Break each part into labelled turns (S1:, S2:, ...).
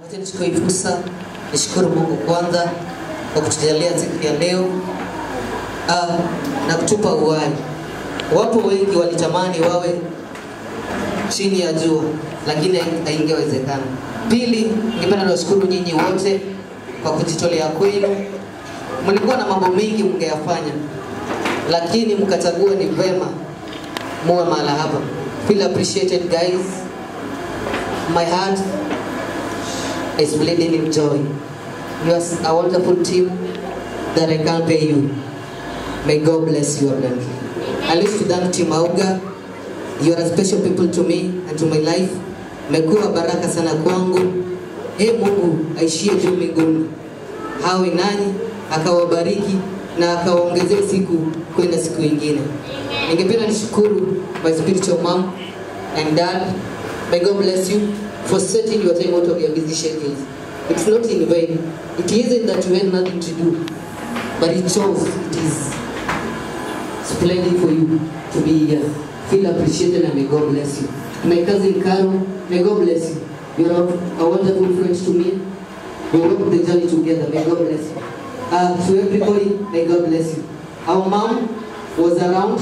S1: Wacha nichukue hii fursa nishukuru Mungu kwanza kwa kutujalia siku ya leo ah, na kutupa uhai. Wapo wengi walitamani wawe chini ya jua, lakini haingewezekana. Pili, ningependa niwashukuru nyinyi wote kwa kujitolea kwenu. Mlikuwa na mambo mengi mngeyafanya, lakini mkachagua ni vema muwe mahala hapa. Feel appreciated guys. My heart is bleeding in joy. You are a wonderful team that I can't pay you. May God bless you abundantly. I wish to thank Team Auga. You are a special people to me and to my life. Mmekuwa baraka sana kwangu. Ee Mungu aishie juu mbinguni, hawe nanyi akawabariki na akawaongezea siku kwenda siku ingine. Ningependa nishukuru my spiritual mom and dad. May God bless you for setting your time out of your busy schedules. It's not in vain. It isn't that you had nothing to do, but it shows it is splendid for you to be here. Feel appreciated and may God bless you. My cousin Carol, may God bless you. You're a wonderful friend to me. We walk the journey together. May God bless you. Uh, to everybody, may God bless you. Our mom was around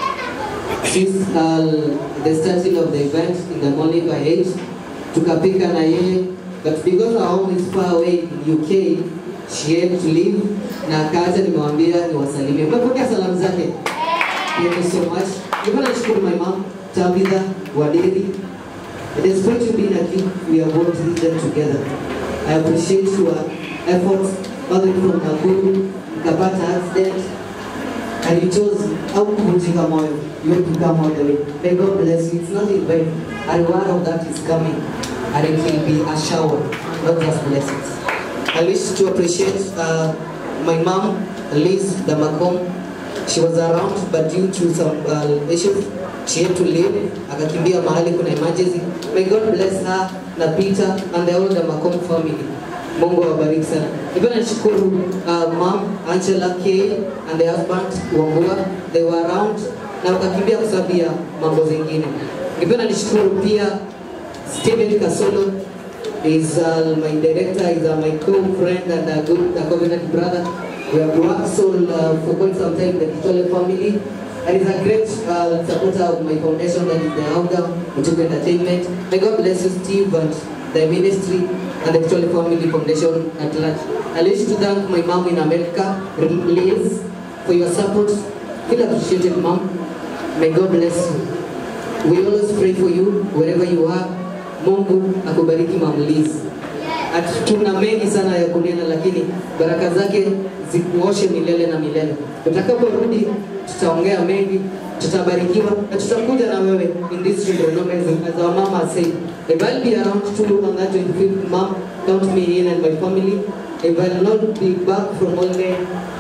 S1: since uh, the starting of the event in the morning by 8. Tukapika na yeye, but because our home is far away in UK, she had to leave na akaacha nimewambia niwasalimie. Mmepokea salamu zake? Thank you so much. Ningependa nishukuru my mom, Tabitha Waderi. Despite you being a kid, we are both them together. I appreciate your efforts, all the way from Nakuru, mkapata accident, and you chose how kuvunjika moyo. You have to come all the way. May God bless you. It's not in vain. A reward of that is coming, and it will be a shower, not just blessings. I wish to appreciate uh, my mom, Liz Damakom. She was around, but due to some uh, issues, she had to leave. Akakimbia mahali kuna emergency. May God bless her na Peter and the whole Damakom family. Mungu awabariki sana. Nipenda nishukuru uh, mom Angela K and the husband Wambua. They were around na wakakimbia kwa sababu ya mambo zingine. Nipenda nishukuru pia Steven Kasolo is uh, my director, is uh, my co-friend and a good a covenant brother. We have worked so uh, for quite some time, the Kitole family. And is a great uh, supporter of my foundation that is the Auga Mutuku Entertainment. May God bless you, Steve, and the ministry and the Kitole Family Foundation at large. I wish to thank my mom in America, Liz, for your support. Feel appreciated, mom. May God bless you. We always pray for you wherever you are. Mungu akubariki Mama Liz. At tuna mengi sana ya kunena, lakini baraka zake zikuoshe milele na milele. Tutakaporudi tutaongea mengi, tutabarikiwa na tutakuja na wewe in this children as, as our mama said. If I'll be around too on that 25th mom, count me in and my family. If I'll not be back from holiday,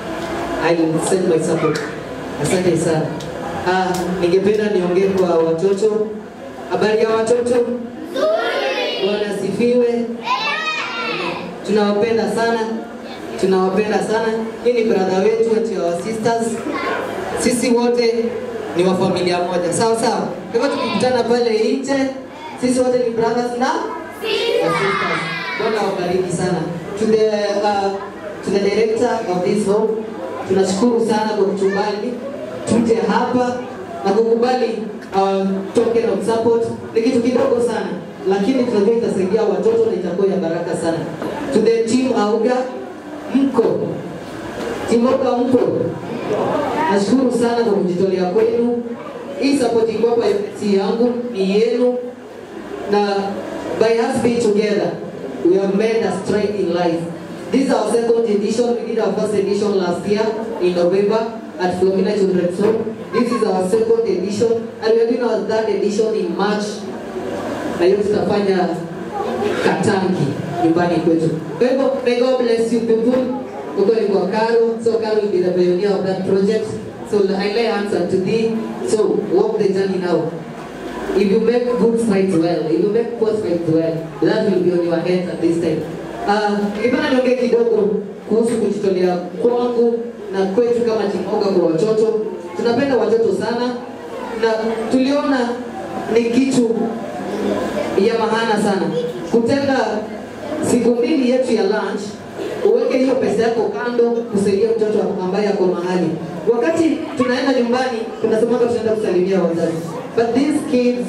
S1: I will send my support. Asante sana. Ah, ningependa niongee kwa watoto. Habari ya watoto? Bwana asifiwe. Tunawapenda sana, tunawapenda sana. Hii ni brother wetu ati our sisters. Sisi wote ni wa familia moja, sawa sawa. Kwa hivyo tukikutana pale nje, sisi wote ni brothers na sisters. Bwana awabariki sana. To the, uh, to the director of this home, tunashukuru sana kwa kutubali tuje hapa na kukubali uh, token of support. Ni kitu kidogo sana, lakini tunajua itasaidia watoto na itakuwa ya baraka sana. To the team Auga, mko team Auga, mko nashukuru sana kwa kujitolea kwenu. Hii support iko hapa, si yangu, ni yenu, na by us being together we have made a stride in life. This is our second edition. We did our first edition last year in November at Florina Children's Home. This is our second edition and we are doing our third edition in March. Na hiyo tutafanya Katangi nyumbani kwetu. Kwa hivyo, may God bless you people. Huko ni kwa Karo, so Karo will be the pioneer of that project. So I lay hands unto thee. So walk the journey now. If you make good strides well, if you make poor strides well, that will be on your head at this time. Uh, ningependa niongee kidogo kuhusu kujitolea kwangu na kwetu kama Timoga kwa watoto. Tunapenda watoto sana na tuliona ni kitu ya maana sana kutenga siku mbili yetu ya lunch uweke hiyo pesa yako kando kusaidia mtoto ambaye ako mahali. Wakati tunaenda nyumbani, tunasemanga tunaenda kusalimia wazazi, but these kids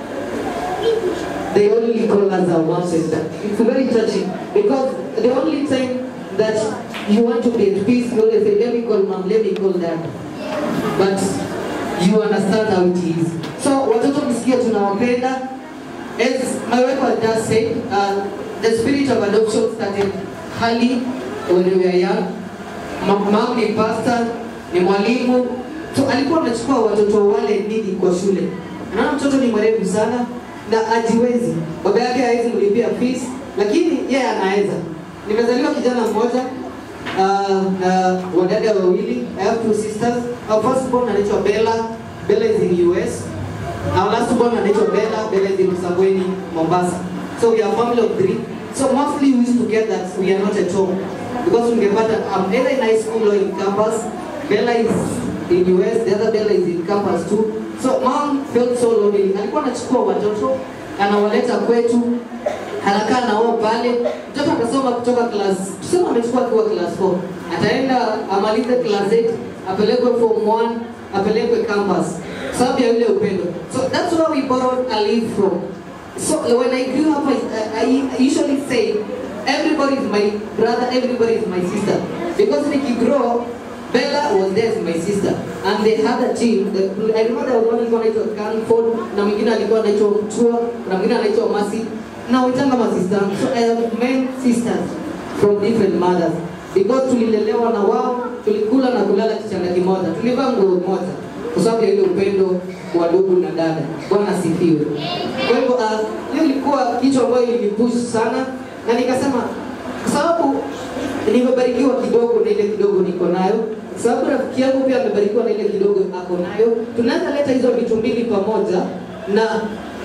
S1: they only call us our mom sister. It's very touching because the only time that you want to be at peace, you always say, let me call mom, let me call dad. But you understand how it is. So watoto msikia tunawapenda. As my wife had just said, uh, the spirit of adoption started early when we were young. Ma- Mom ni pastor, ni mwalimu. So alikuwa anachukua watoto wale nini kwa shule. Naona mtoto ni mwerevu sana na ajiwezi. Baba yake hawezi mlipia fees, lakini yeye anaweza. Nimezaliwa kijana mmoja uh, na wadada wawili. I have two sisters. Our first born anaitwa Bella. Bella is in US. Our last born anaitwa Bella. Bella is in Msambweni, Mombasa. So we are a family of three. So mostly we used to get that we are not at home because ungepata I'm either in high school or in campus. Bella is in US, the other Bella is in campus too. So mom felt so lonely. Alikuwa anachukua watoto anawaleta kwetu anakaa na wao pale. Mtoto atasoma kutoka class, tuseme amechukua akiwa class 4, ataenda amalize class 8, apelekwe form 1, apelekwe campus sababu ya yule upendo. So that's where we borrowed a leaf from. So when I grew up, I, I, I usually say, everybody is my brother, everybody is my sister. Because when you grow, Bella was there as my sister. And they had a team. The, I remember there was one alikuwa anaitwa Canford, na mwingine alikuwa anaitwa Mtua, na mwingine anaitwa Masi. Na witanga ma sister. So I have many sisters from different mothers. Because tulilelewa na wao, tulikula na kulala kitanda kimoja, tulivaa nguo moja kwa sababu ya ile upendo wa ndugu na dada. Bwana asifiwe. Kwa hivyo uh, hiyo ilikuwa kitu ambayo ilinipush sana, na nikasema kwa sababu nimebarikiwa kidogo na ile kidogo niko nayo, kwa sababu rafiki yangu pia amebarikiwa na ile kidogo ako nayo, tunaweza leta hizo vitu mbili pamoja na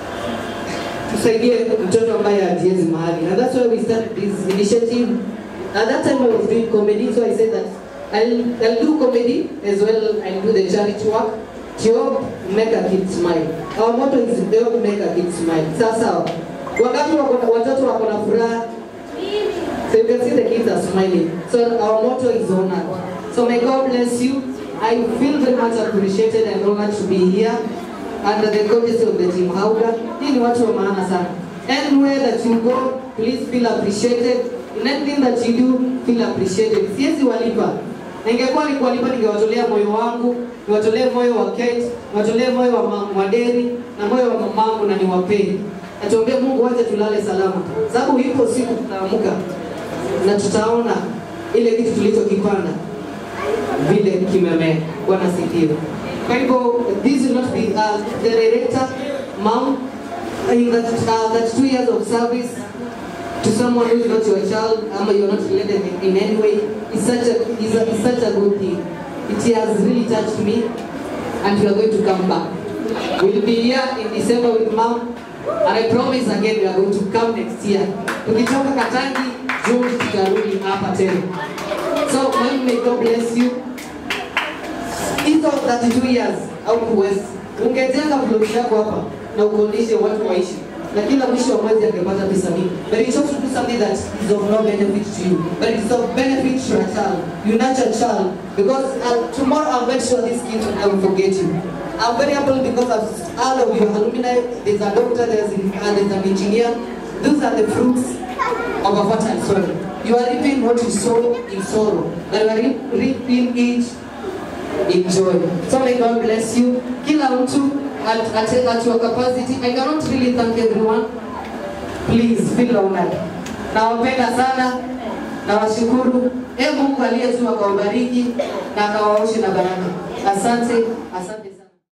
S1: tusaidie mtoto ambaye hajiwezi mahali. And that's why we started this initiative. At that time I was doing comedy, so I said that I'll, I'll do comedy as well, I'll do the charity work to help make a kid smile. Our motto is help make a kid smile. Sasa wakati wako na- watoto wako na furaha, so you can see the kids are smiling. So our motto is honored. So may God bless you. I feel very much appreciated and honored to be here under the courtesy of the team Hauda. Hii ni watu wa maana sana. Anywhere that you go, please feel appreciated. In anything that you do, feel appreciated. Siwezi walipa. Ningekuwa ni kuwalipa ningewatolea moyo wangu, niwatolee moyo wa Kate, niwatolee moyo wa ma- Mwaderi na moyo wa mamangu na niwapee. Natuombea Mungu waje tulale salama. Sababu ipo siku tutaamka na tutaona ile kitu tulichokipanda vile kimemea. Bwana sifiwe. Kwa hivyo this will not be uh, the director mom in that, uh, that two years of service to someone who is not your child ama you are not related in, in any way is such a is, a is such a good thing. It has really touched me and we are going to come back. We'll be here in December with mom and I promise again we are going to come next year. Tukitoka Katangi, June tutarudi hapa tena. So mwalimu, may God bless you. Hizo 32 years au kuwezi ungejenga blog yako hapa na ukodishe watu waishi na kila mwisho wa mwezi angepata pesa mingi. But it's also to do something that is of no benefit to you, but it's of benefit to a child. You nurture a child because uh, tomorrow I'm very sure this kid will never forget you. I'm very humble because of all of your alumni. There's a doctor, there's, uh, there's an engineer. Those are the fruits of a fertile soil. You are reaping what you sow in sorrow, but you are re- reaping it in joy. So may God bless you. Kila mtu at, at, at your capacity. I cannot really thank everyone. Please feel honored. Nawapenda sana. Nawashukuru. E Mungu aliye juu akawabariki na akawaoshe na baraka. Asante, asante.